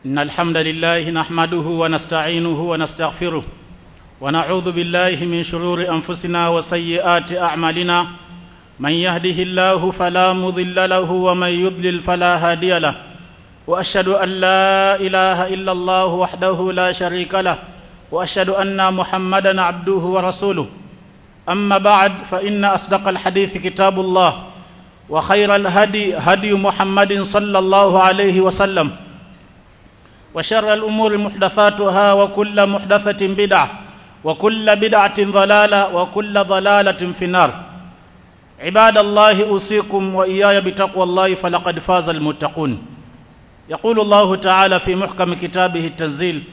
إن الحمد لله نحمده ونستعينه ونستغفره ونعوذ بالله من شرور أنفسنا وسيئات أعمالنا من يهده الله فلا مضل له ومن يضلل فلا هادي له وأشهد أن لا إله إلا الله وحده لا شريك له وأشهد أن محمدا عبده ورسوله أما بعد فإن أصدق الحديث كتاب الله وخير الهدي هدي محمد صلى الله عليه وسلم وشر الأمور محدثاتها وكل محدثة بدعة وكل بدعة ضلالة وكل ضلالة في النار عباد الله أوصيكم وإياي بتقوى الله فلقد فاز المتقون يقول الله تعالى في محكم كتابه التنزيل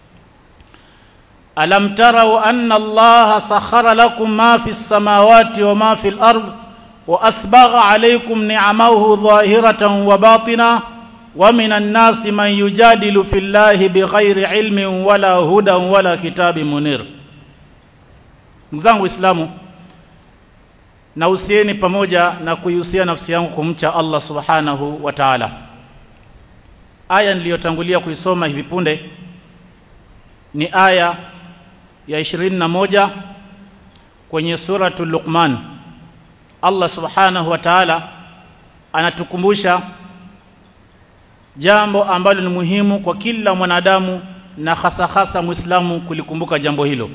ألم تروا أن الله سخر لكم ما في السماوات وما في الأرض وأسبغ عليكم نعمه ظاهرة وباطنة ومن الناس من يجادل في الله بغير علم ولا هدى ولا كتاب منير mzangu Uislamu nausieni pamoja na kuihusia nafsi yangu kumcha Allah Subhanahu wa Ta'ala. Aya niliyotangulia kuisoma hivi punde ni aya ya 21 kwenye suratul Luqman. Allah Subhanahu wa Ta'ala anatukumbusha jambo ambalo ni muhimu kwa kila mwanadamu na hasa hasa Muislamu kulikumbuka jambo hilo.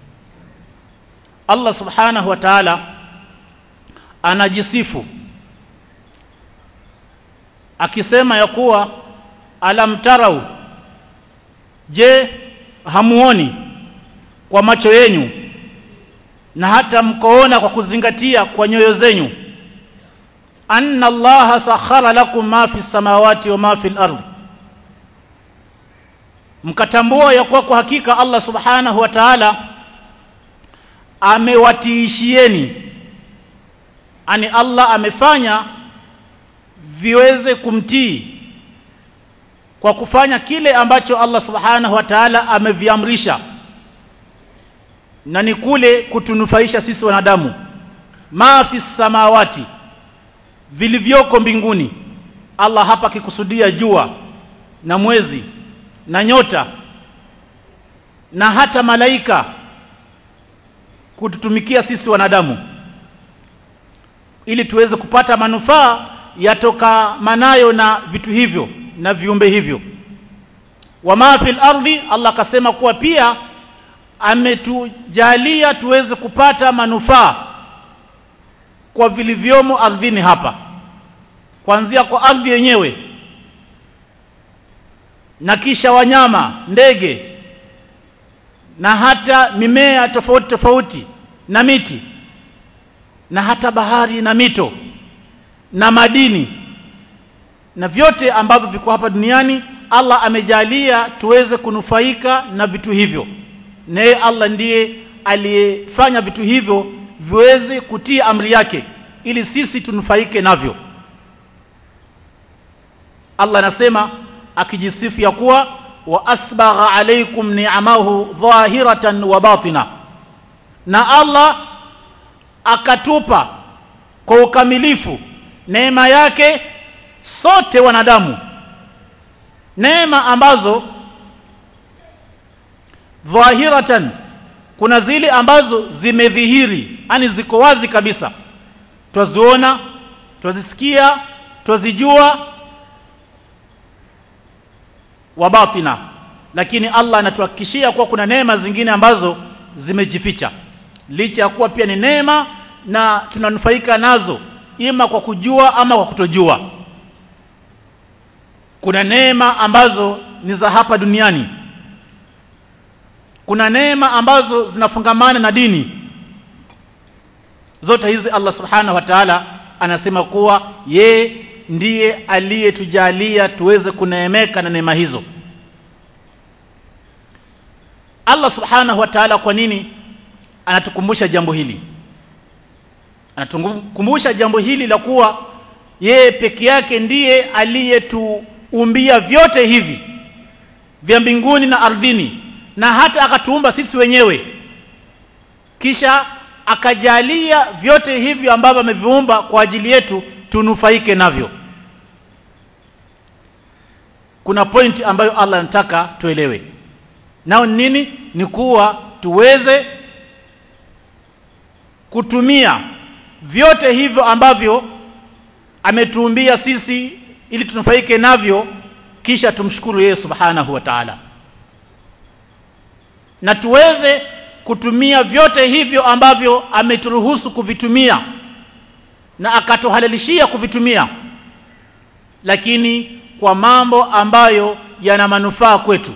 Allah Subhanahu wa Ta'ala anajisifu akisema ya kuwa alam tarau je hamuoni kwa macho yenu na hata mkoona kwa kuzingatia kwa nyoyo zenyu anna allaha sakhara lakum ma fi samawati wa ma fi al-ard mkatambua ya kuwa kwa hakika Allah subhanahu wa ta'ala amewatiishieni ani Allah amefanya viweze kumtii kwa kufanya kile ambacho Allah subhanahu wa ta'ala ameviamrisha na ni kule kutunufaisha sisi wanadamu ma fi samawati vilivyoko mbinguni Allah hapa akikusudia jua na mwezi na nyota na hata malaika kututumikia sisi wanadamu ili tuweze kupata manufaa yatokamanayo na vitu hivyo na viumbe hivyo wama fil ardi Allah akasema kuwa pia ametujalia tuweze kupata manufaa kwa vilivyomo ardhini hapa kuanzia kwa ardhi yenyewe na kisha wanyama ndege na hata mimea tofauti tofauti na miti na hata bahari na mito na madini na vyote ambavyo viko hapa duniani Allah amejalia tuweze kunufaika na vitu hivyo naye Allah ndiye aliyefanya vitu hivyo viweze kutii amri yake ili sisi tunufaike navyo Allah anasema akijisifu ya kuwa wa asbagha alaykum ni'amahu dhahiratan wa batina na Allah akatupa kwa ukamilifu neema yake sote wanadamu neema ambazo dhahiratan kuna zile ambazo zimedhihiri yani ziko wazi kabisa twaziona twazisikia twazijua wa batina lakini Allah anatuhakikishia kuwa kuna neema zingine ambazo zimejificha licha ya kuwa pia ni neema na tunanufaika nazo ima kwa kujua ama kwa kutojua kuna neema ambazo ni za hapa duniani kuna neema ambazo zinafungamana na dini zote hizi Allah subhanahu wa ta'ala anasema kuwa ye ndiye aliyetujalia tuweze kuneemeka na neema hizo Allah subhanahu wa ta'ala kwa nini anatukumbusha jambo hili anatukumbusha jambo hili la kuwa yeye peke yake ndiye aliyetuumbia vyote hivi vya mbinguni na ardhini na hata akatuumba sisi wenyewe kisha akajalia vyote hivyo ambavyo ameviumba kwa ajili yetu tunufaike navyo kuna pointi ambayo Allah anataka tuelewe nao ni nini ni kuwa tuweze kutumia vyote hivyo ambavyo ametuumbia sisi ili tunufaike navyo kisha tumshukuru yeye subhanahu wa ta'ala na tuweze kutumia vyote hivyo ambavyo ameturuhusu kuvitumia na akatuhalalishia kuvitumia lakini kwa mambo ambayo yana manufaa kwetu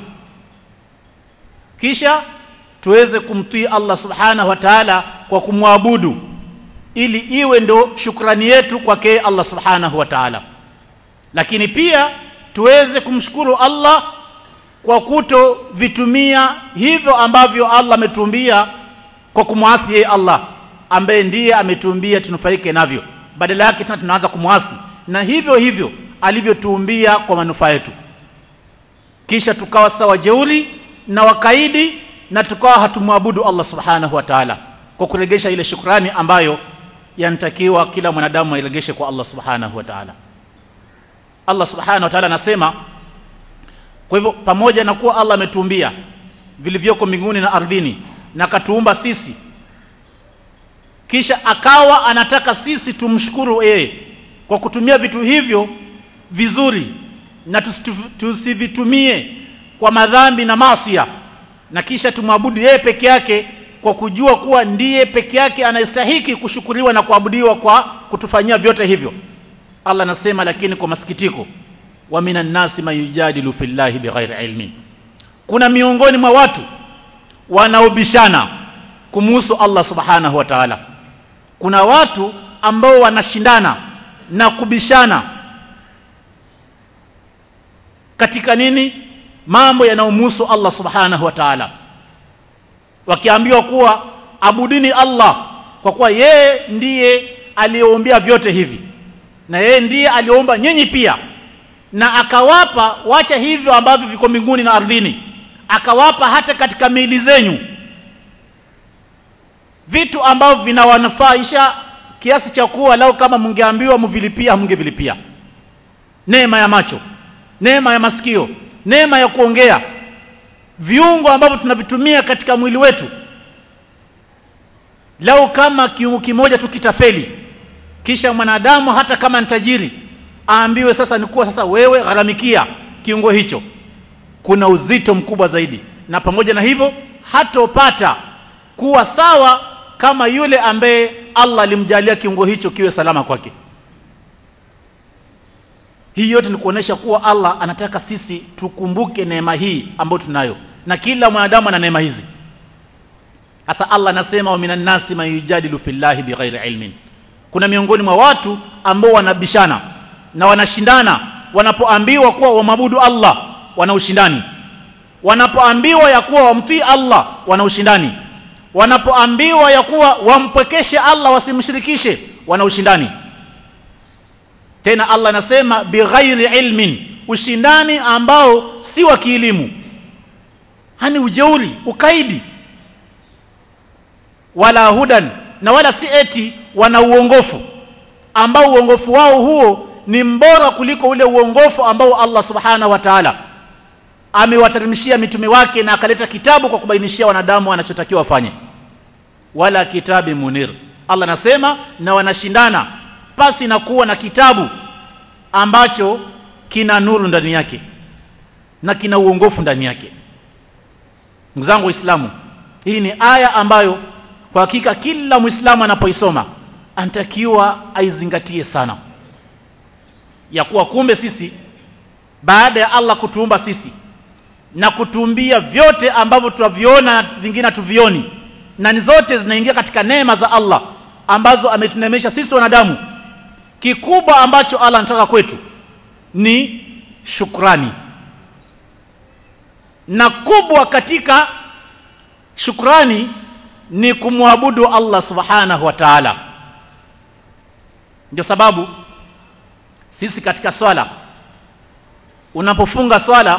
kisha tuweze kumtii Allah subhanahu wa ta'ala kwa kumwabudu ili iwe ndo shukrani yetu kwake Allah subhanahu wa ta'ala lakini pia tuweze kumshukuru Allah kwa kuto vitumia hivyo ambavyo Allah ametuumbia kwa kumwasi yeye Allah ambaye ndiye ametuumbia tunufaike navyo badala yake tena tunaanza kumwasi na hivyo hivyo alivyotuumbia kwa manufaa yetu kisha tukawa sawa jeuli na wakaidi na tukawa hatumwabudu Allah subhanahu wa ta'ala kwa kuregesha ile shukrani ambayo yanatakiwa kila mwanadamu airegeshe kwa Allah subhanahu wa ta'ala Allah subhanahu wa ta'ala anasema kwa hivyo pamoja na kuwa Allah ametuumbia vilivyoko mbinguni na ardhini na katuumba sisi kisha akawa anataka sisi tumshukuru yeye kwa kutumia vitu hivyo vizuri na tusivitumie kwa madhambi na masia na kisha tumwabudu yeye peke yake kwa kujua kuwa ndiye peke yake anayestahiki kushukuriwa na kuabudiwa kwa kutufanyia vyote hivyo Allah anasema lakini kwa masikitiko wa minan nasi man yujadilu fillahi bighairi ilmin kuna miongoni mwa watu wanaobishana kumuhusu Allah subhanahu wa ta'ala kuna watu ambao wanashindana na kubishana katika nini mambo yanayomhusu Allah subhanahu wa ta'ala wakiambiwa kuwa abudini Allah kwa kuwa yeye ndiye aliyeombea vyote hivi na yeye ndiye aliomba nyinyi pia na akawapa wacha hivyo ambavyo viko mbinguni na ardhini akawapa hata katika miili zenyu vitu ambavyo vinawanufaisha kiasi cha kuwa lau kama mngeambiwa mvilipia mngevilipia neema ya macho neema ya masikio neema ya kuongea viungo ambavyo tunavitumia katika mwili wetu lau kama kiungo kimoja tukitafeli kisha mwanadamu hata kama ni tajiri aambiwe sasa ni kuwa sasa wewe gharamikia kiungo hicho kuna uzito mkubwa zaidi na pamoja na hivyo hatopata kuwa sawa kama yule ambaye Allah alimjalia kiungo hicho kiwe salama kwake hii yote ni kuonesha kuwa Allah anataka sisi tukumbuke neema hii ambayo tunayo na kila mwanadamu ana neema hizi hasa Allah anasema wa minan nasi man yujadilu fillahi bighairi ilmin kuna miongoni mwa watu ambao wanabishana na wanashindana wanapoambiwa kuwa wamabudu Allah wana ushindani wanapoambiwa ya kuwa wamtii Allah wana ushindani wanapoambiwa ya kuwa wampwekeshe Allah wasimshirikishe wana ushindani tena Allah anasema bighairi ilmin ushindani ambao si wa kielimu hani ujeuri ukaidi wala hudan na wala si eti wana uongofu ambao uongofu wao huo ni mbora kuliko ule uongofu ambao Allah subhanahu wa ta'ala amewateremshia mitume wake na akaleta kitabu kwa kubainishia wanadamu wanachotakiwa wafanye wala kitabi munir Allah anasema na wanashindana pasi na kuwa na kitabu ambacho kina nuru ndani yake na kina uongofu ndani yake ndugu zangu waislamu hii ni aya ambayo kwa hakika kila muislamu anapoisoma anatakiwa aizingatie sana ya kuwa kumbe sisi baada ya Allah kutuumba sisi na kutuumbia vyote ambavyo tunaviona na vingine tuvioni na ni zote zinaingia katika neema za Allah ambazo ametunemesha sisi wanadamu kikubwa ambacho Allah anataka kwetu ni shukrani na kubwa katika shukrani ni kumwabudu Allah subhanahu wa ta'ala ndio sababu sisi katika swala unapofunga swala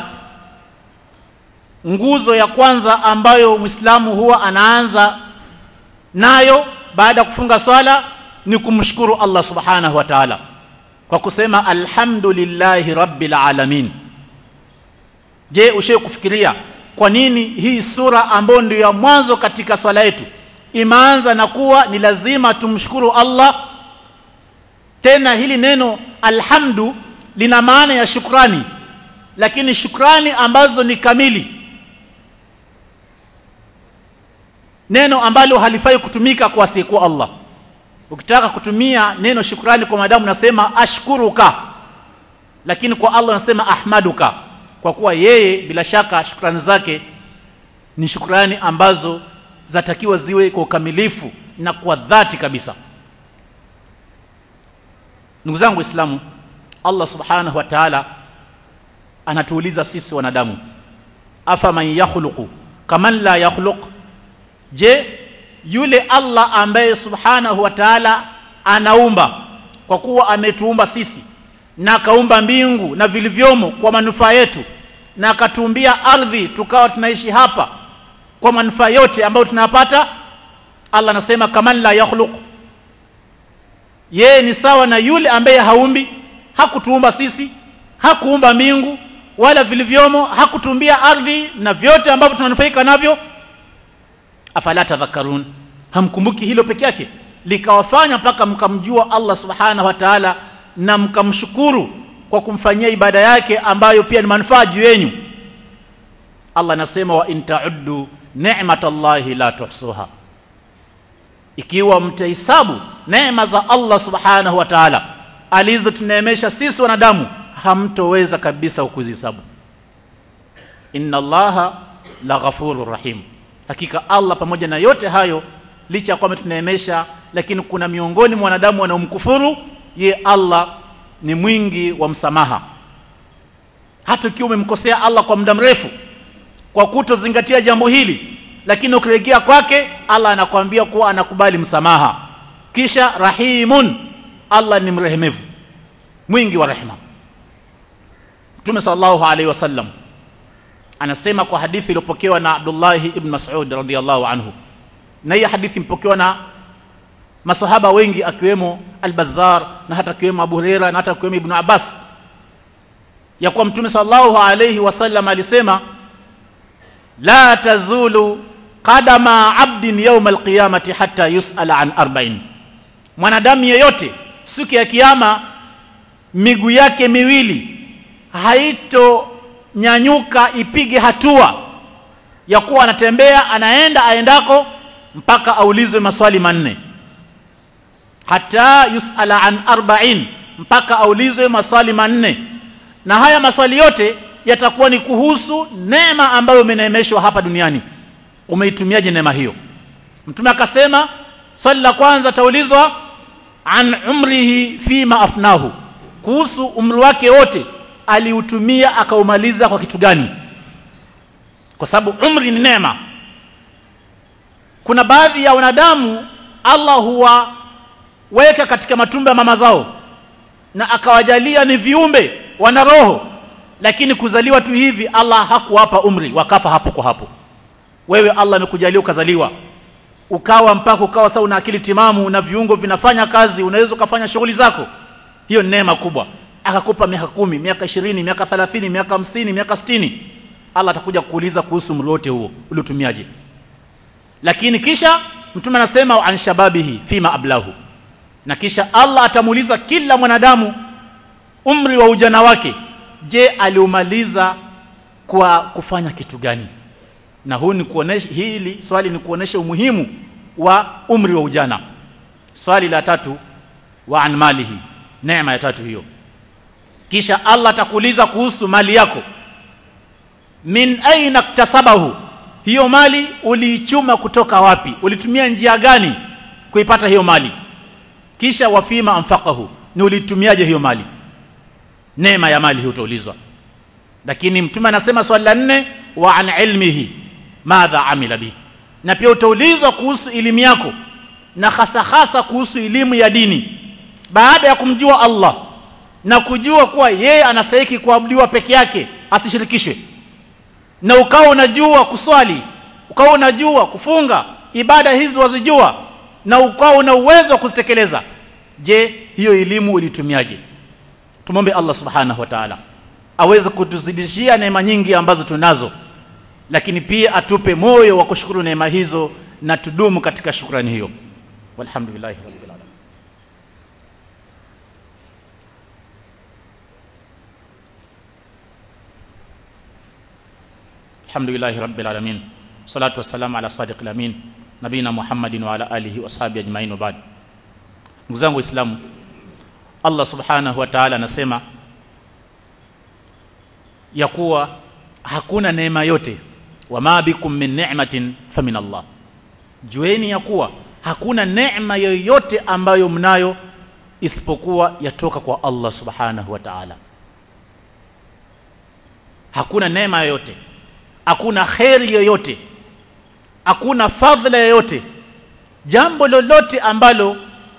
nguzo ya kwanza ambayo Muislamu huwa anaanza nayo baada ya kufunga swala ni kumshukuru Allah subhanahu wa ta'ala kwa kusema alhamdulillahi rabbil alamin je ushaye kufikiria kwa nini hii sura ambayo ndio ya mwanzo katika swala yetu imeanza na kuwa ni lazima tumshukuru Allah tena hili neno alhamdu lina maana ya shukrani lakini shukrani ambazo ni kamili neno ambalo halifai kutumika kwa siku Allah ukitaka kutumia neno shukrani kwa madamu nasema ashkuruka lakini kwa Allah nasema ahmaduka kwa kuwa yeye bila shaka shukrani zake ni shukrani ambazo zatakiwa ziwe kwa ukamilifu na kwa dhati kabisa ndugu zangu waislamu Allah subhanahu wa ta'ala anatuuliza sisi wanadamu afa man yakhluqu kaman la yakhluq je yule Allah ambaye subhanahu wa ta'ala anaumba kwa kuwa ametuumba sisi na akaumba mbingu na vilivyomo kwa manufaa yetu na akatuumbia ardhi tukawa tunaishi hapa kwa manufaa yote ambayo tunapata Allah anasema kaman la yakhluq yeye ni sawa na yule ambaye haumbi hakutuumba sisi hakuumba mbingu wala vilivyomo hakutumbia ardhi na vyote ambavyo tunanufaika navyo afala tadhakkarun hamkumbuki hilo peke yake likawafanya mpaka mkamjua Allah subhanahu wa ta'ala na mkamshukuru kwa kumfanyia ibada yake ambayo pia ni manufaa juu yenu Allah anasema wa in ta'uddu ni'matallahi la tuhsuha ikiwa mtahesabu neema za Allah subhanahu wa ta'ala alizotuneemesha sisi wanadamu hamtoweza kabisa kuzihesabu inna allaha la ghafurur rahim hakika Allah pamoja na yote hayo licha ya kwamba tuneemesha lakini kuna miongoni mwa wanadamu wanaomkufuru ye Allah ni mwingi wa msamaha hata ukiwa umemkosea Allah kwa muda mrefu kwa kutozingatia jambo hili lakini ukirejea kwake Allah anakuambia kuwa anakubali msamaha kisha rahimun Allah ni mrehemevu mwingi wa rehema Mtume sallallahu alaihi wasallam anasema kwa hadithi iliyopokewa na Abdullah ibn Mas'ud radhiyallahu anhu na hii hadithi mpokewa na masahaba wengi akiwemo Al-Bazzar na hata akiwemo Abu Huraira na hata akiwemo Ibn Abbas ya kuwa Mtume sallallahu alaihi wasallam alisema la tazulu qadama abdin yawm alqiyamati hatta yus'ala an arba'in mwanadamu yeyote siku ya kiyama miguu yake miwili haito nyanyuka ipige hatua ya kuwa anatembea anaenda aendako mpaka aulizwe maswali manne hata yusala an arba'in mpaka aulizwe maswali manne na haya maswali yote yatakuwa ni kuhusu neema ambayo umeneemeshwa hapa duniani umeitumiaje neema hiyo mtume akasema swali la kwanza taulizwa an umrihi fima afnahu kuhusu umri wake wote aliutumia akaumaliza kwa kitu gani kwa sababu umri ni neema kuna baadhi ya wanadamu Allah huwaweka katika matumbo ya mama zao na akawajalia ni viumbe wana roho lakini kuzaliwa tu hivi Allah hakuwapa umri wakafa hapo kwa hapo wewe Allah amekujalia ukazaliwa ukawa mpaka ukawa sasa una akili timamu na viungo vinafanya kazi unaweza ukafanya shughuli zako hiyo ni neema kubwa akakupa miaka kumi miaka ishirini miaka thelathini miaka hamsini miaka sitini Allah atakuja kuuliza kuhusu umri wote huo uliotumiaje lakini kisha mtume anasema an shababihi fima ablahu na kisha Allah atamuuliza kila mwanadamu umri wa ujana wake je aliumaliza kwa kufanya kitu gani na huu ni kuonesha hili swali ni kuonesha umuhimu wa umri wa ujana swali la tatu wa an malihi neema ya tatu hiyo kisha Allah atakuuliza kuhusu mali yako min aina ktasabahu hiyo mali uliichuma kutoka wapi ulitumia njia gani kuipata hiyo mali kisha wafima anfaqahu ni ulitumiaje hiyo mali neema ya mali hiyo utaulizwa lakini mtume anasema swali la nne wa an ilmihi madha amila bi na pia utaulizwa kuhusu elimu yako na hasa hasa kuhusu elimu ya dini baada ya kumjua Allah na kujua kuwa yeye anastahili kuabudiwa peke yake asishirikishwe na ukawa unajua kuswali ukawa unajua kufunga ibada hizi wazijua na ukawa una uwezo wa kuzitekeleza je hiyo elimu ulitumiaje tumombe Allah subhanahu wa ta'ala aweze kutuzidishia neema nyingi ambazo tunazo lakini pia atupe moyo wa kushukuru neema hizo na tudumu katika shukrani hiyo walhamdulillahi rabbil alamin alhamdulillahi rabbil alamin salatu wassalamu ala sadiqil amin nabina muhammadin wa ala alihi wa sahbihi ajma'in wa ba'd ndugu zangu waislamu Allah subhanahu wa ta'ala anasema ya kuwa hakuna neema yote wama bikum min ni'matin famin Allah jueni ya kuwa hakuna neema yoyote ambayo mnayo isipokuwa yatoka kwa Allah subhanahu wa ta'ala hakuna neema yoyote hakuna kheri yoyote hakuna fadhila yoyote jambo lolote ambalo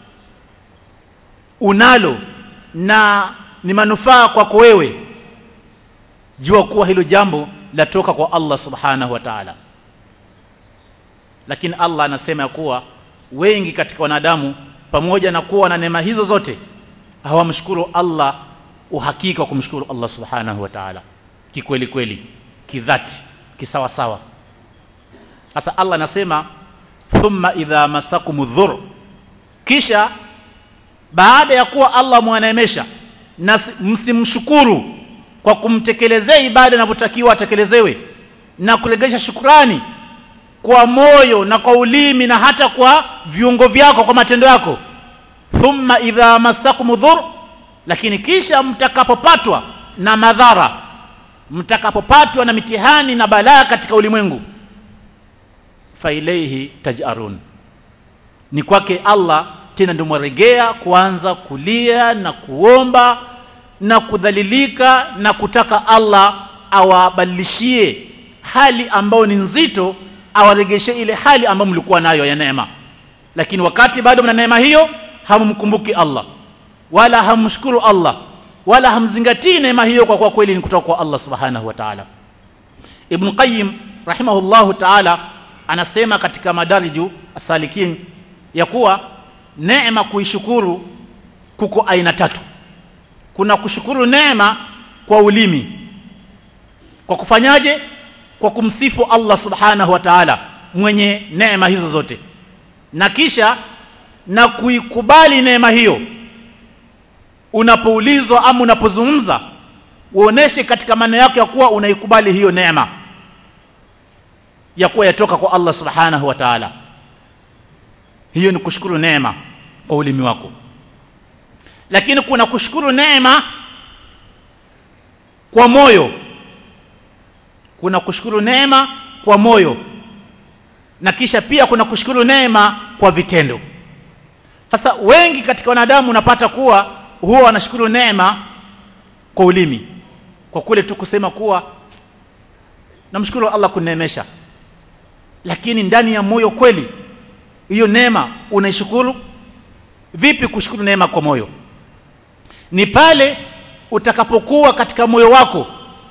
unalo na ni manufaa kwako wewe jua kuwa hilo jambo latoka kwa Allah subhanahu wa ta'ala lakini Allah anasema ya kuwa wengi katika wanadamu pamoja na kuwa na neema hizo zote hawamshukuru Allah uhakika wa kumshukuru Allah subhanahu wa ta'ala kikweli kweli kidhati kisawa sawa sasa Allah anasema thumma idha masakum dhur kisha baada ya kuwa Allah mwaneemesha na msimshukuru kwa kumtekelezea ibada inavyotakiwa atekelezewe na kulegesha shukrani kwa moyo na kwa ulimi na hata kwa viungo vyako kwa matendo yako thumma idha masakum dhur lakini kisha mtakapopatwa na madhara mtakapopatwa na mitihani na balaa katika ulimwengu fa ilayhi tajarun ni kwake Allah tena ndio mwaregea kuanza kulia na kuomba na kudhalilika na kutaka Allah awabadilishie hali ambayo ni nzito awaregeshe ile hali ambayo mlikuwa nayo ya neema lakini wakati bado mna neema hiyo hamumkumbuki Allah wala hamshukuru Allah wala hamzingatii neema hiyo kwa kuwa kweli ni kutoka kwa Allah subhanahu wa ta'ala Ibn Qayyim rahimahullahu ta'ala anasema katika madariju asalikin ya kuwa neema kuishukuru kuko aina tatu kuna kushukuru neema kwa ulimi kwa kufanyaje kwa kumsifu Allah subhanahu wa ta'ala mwenye neema hizo zote na kisha na kuikubali neema hiyo unapoulizwa ama unapozungumza uoneshe katika maneno yako ya kuwa unaikubali hiyo neema ya kuwa yatoka kwa Allah subhanahu wa ta'ala hiyo ni kushukuru neema kwa ulimi wako lakini kuna kushukuru neema kwa moyo kuna kushukuru neema kwa moyo na kisha pia kuna kushukuru neema kwa vitendo sasa wengi katika wanadamu unapata kuwa huwa wanashukuru neema kwa ulimi kwa kule tu kusema kuwa namshukuru Allah kuneemesha lakini ndani ya moyo kweli hiyo neema unaishukuru vipi kushukuru neema kwa moyo ni pale utakapokuwa katika moyo wako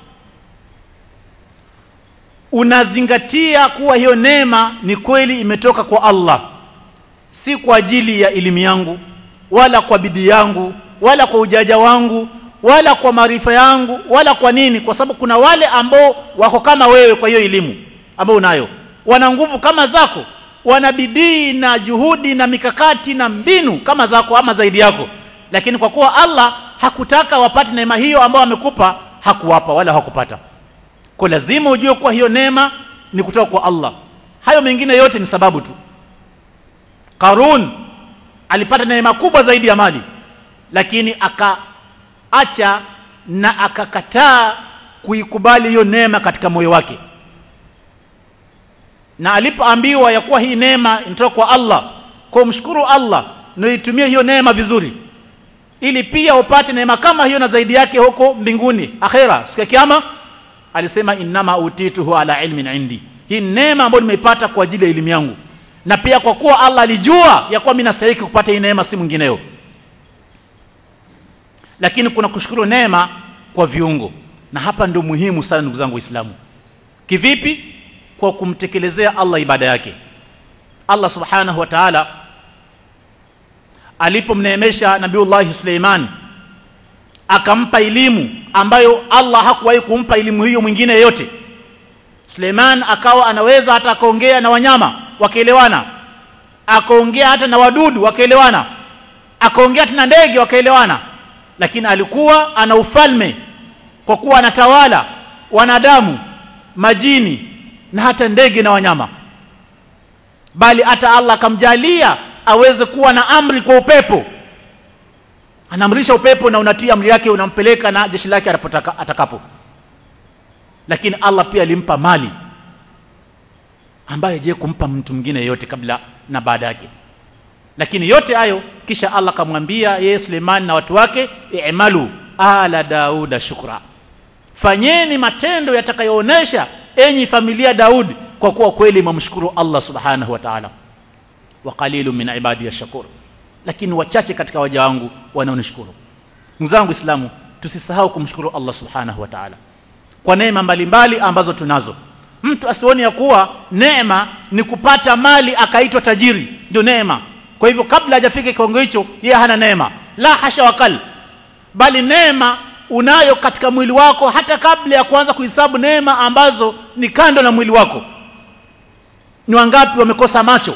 unazingatia kuwa hiyo neema ni kweli imetoka kwa Allah si kwa ajili ya elimu yangu wala kwa bidii yangu wala kwa ujaja wangu wala kwa maarifa yangu wala kwa nini kwa sababu kuna wale ambao wako kama wewe kwa hiyo elimu ambao unayo wana nguvu kama zako wana bidii na juhudi na mikakati na mbinu kama zako ama zaidi yako lakini kwa kuwa Allah hakutaka wapate neema hiyo ambayo amekupa hakuwapa wala hakupata kwa lazima ujue kuwa hiyo neema ni kutoka kwa Allah hayo mengine yote ni sababu tu Karun alipata neema kubwa zaidi ya mali lakini akaacha na akakataa kuikubali hiyo neema katika moyo wake na alipoambiwa ya kuwa hii neema inatoka kwa Allah kwa mshukuru Allah na itumie hiyo neema vizuri ili pia upate neema kama hiyo na zaidi yake huko mbinguni akhera siku ya kiyama alisema innama utituhu ala ilmin indi hii neema ambayo nimeipata kwa ajili ya elimu yangu na pia kwa kuwa Allah alijua ya kuwa mimi nastahili kupata hii neema si mwingineo lakini kuna kushukuru neema kwa viungo na hapa ndio muhimu sana ndugu zangu waislamu kivipi kwa kumtekelezea Allah ibada yake Allah subhanahu wa ta'ala alipomneemesha Nabiullah Suleiman akampa elimu ambayo Allah hakuwahi kumpa elimu hiyo mwingine yeyote Suleiman akawa anaweza hata akaongea na wanyama wakaelewana akaongea hata na wadudu wakaelewana akaongea hata na ndege wakaelewana lakini alikuwa ana ufalme kwa kuwa anatawala wanadamu majini na hata ndege na wanyama bali hata Allah akamjalia aweze kuwa na amri kwa upepo anaamrisha upepo na unatia amri yake unampeleka na jeshi lake anapotaka atakapo lakini Allah pia alimpa mali ambaye je kumpa mtu mwingine yote kabla na baada yake lakini yote hayo kisha Allah akamwambia yeye Suleiman na watu wake i'malu ala dauda shukra fanyeni matendo yatakayoonesha enyi familia Daudi kwa kuwa kweli mmshukuru Allah subhanahu wa ta'ala wa qalilu min ibadi yashkur lakini wachache katika waja wangu wanaonishukuru ndugu zangu Islamu tusisahau kumshukuru Allah subhanahu wa ta'ala kwa neema mbalimbali ambazo tunazo mtu asione ya kuwa neema ni kupata mali akaitwa tajiri ndio neema kwa hivyo kabla hajafika kiwango hicho yeye hana neema la hasha wakal bali neema unayo katika mwili wako hata kabla ya kuanza kuhesabu neema ambazo ni kando na mwili wako ni wangapi wamekosa macho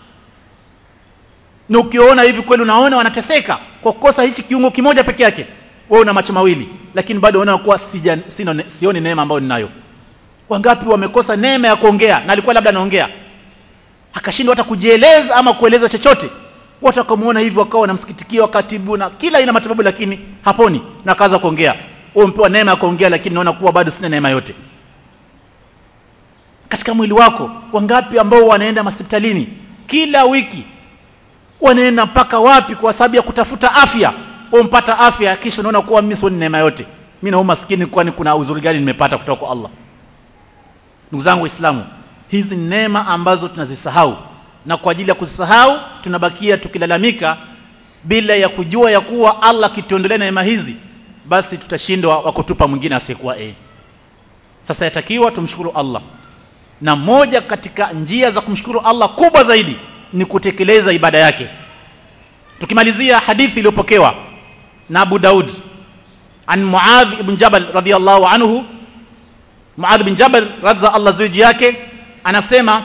na ukiona hivi kweli unaona wanateseka kwa kukosa hichi kiungo kimoja peke yake wewe una macho mawili lakini bado unaona kuwa sija, sino, sioni neema ambayo ninayo wangapi wamekosa neema ya kuongea na alikuwa labda anaongea akashindwa hata kujieleza ama kueleza chochote wote wakamuona hivi wakawa wanamsikitikia wakatibu na kila aina matibabu lakini haponi na akaanza kuongea wewe mpewa neema ya kuongea lakini naona kuwa bado sina neema yote katika mwili wako wangapi ambao wanaenda hospitalini kila wiki wanaenda mpaka wapi kwa sababu ya kutafuta afya umpata afya kisha unaona kuwa mimi sio neema yote mimi na umaskini kwani kuna uzuri gani nimepata kutoka kwa Allah ndugu zangu waislamu hizi neema ambazo tunazisahau na kwa ajili ya kuzisahau tunabakia tukilalamika bila ya kujua ya kuwa Allah kituondolea neema hizi basi tutashindwa wa kutupa mwingine asiyekuwa yeye sasa yatakiwa tumshukuru Allah na moja katika njia za kumshukuru Allah kubwa zaidi ni kutekeleza ibada yake tukimalizia hadithi iliyopokewa na Abu Daud an Muadh ibn Jabal radhiyallahu anhu Muadh bin Jabal radza Allah zuji yake anasema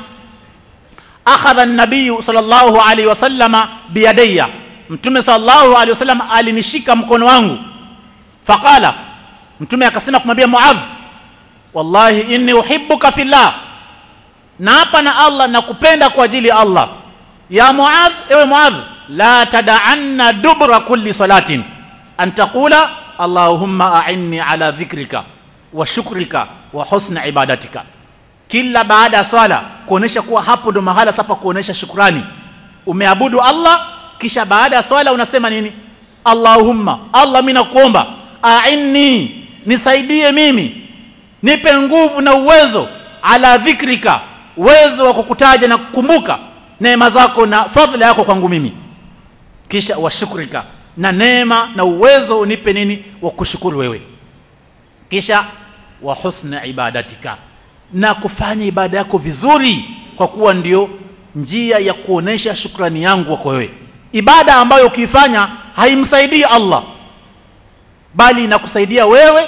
akhadha an-nabiy sallallahu alayhi wasallama biyadayya mtume sallallahu alayhi wasallam alinishika mkono wangu faqala mtume akasema kumwambia Muadh wallahi inni uhibbuka fillah na hapa na Allah nakupenda kwa ajili ya Allah ya Muadh ewe Muadh la tad'anna dubra kulli salatin an taqula allahumma a'inni ala dhikrika wa shukrika wa husna ibadatika kila baada ya swala kuonesha kuwa hapo ndo mahala sapa kuonesha shukrani umeabudu Allah kisha baada ya swala unasema nini Allahumma Allah mimi nakuomba a'inni nisaidie mimi nipe nguvu na uwezo ala dhikrika uwezo wa kukutaja na kukumbuka neema zako na fadhila yako kwangu mimi kisha washukrika na neema na uwezo unipe nini wa kushukuru wewe kisha wa husna ibadatika na kufanya ibada yako vizuri kwa kuwa ndio njia ya kuonesha shukrani yangu kwa wewe ibada ambayo ukiifanya haimsaidii Allah bali inakusaidia wewe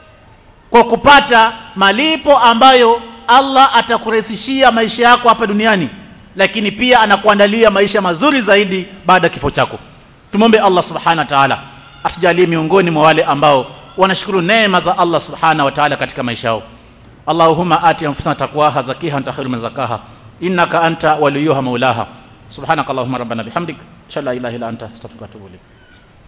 kwa kupata malipo ambayo Allah atakurahisishia maisha yako hapa duniani lakini pia anakuandalia maisha mazuri zaidi baada ya kifo chako tumombe Allah subhanahu wa ta'ala atujalie miongoni mwa wale ambao wanashukuru neema za Allah subhanahu wa ta'ala katika maisha yao Allahumma ati anfusana taqwaha zakiha anta khairu man zakaha innaka anta waliyuha maulaha subhanakallahumma rabbana bihamdik shalla ilaha illa anta astaghfiruka wa atubu ilayk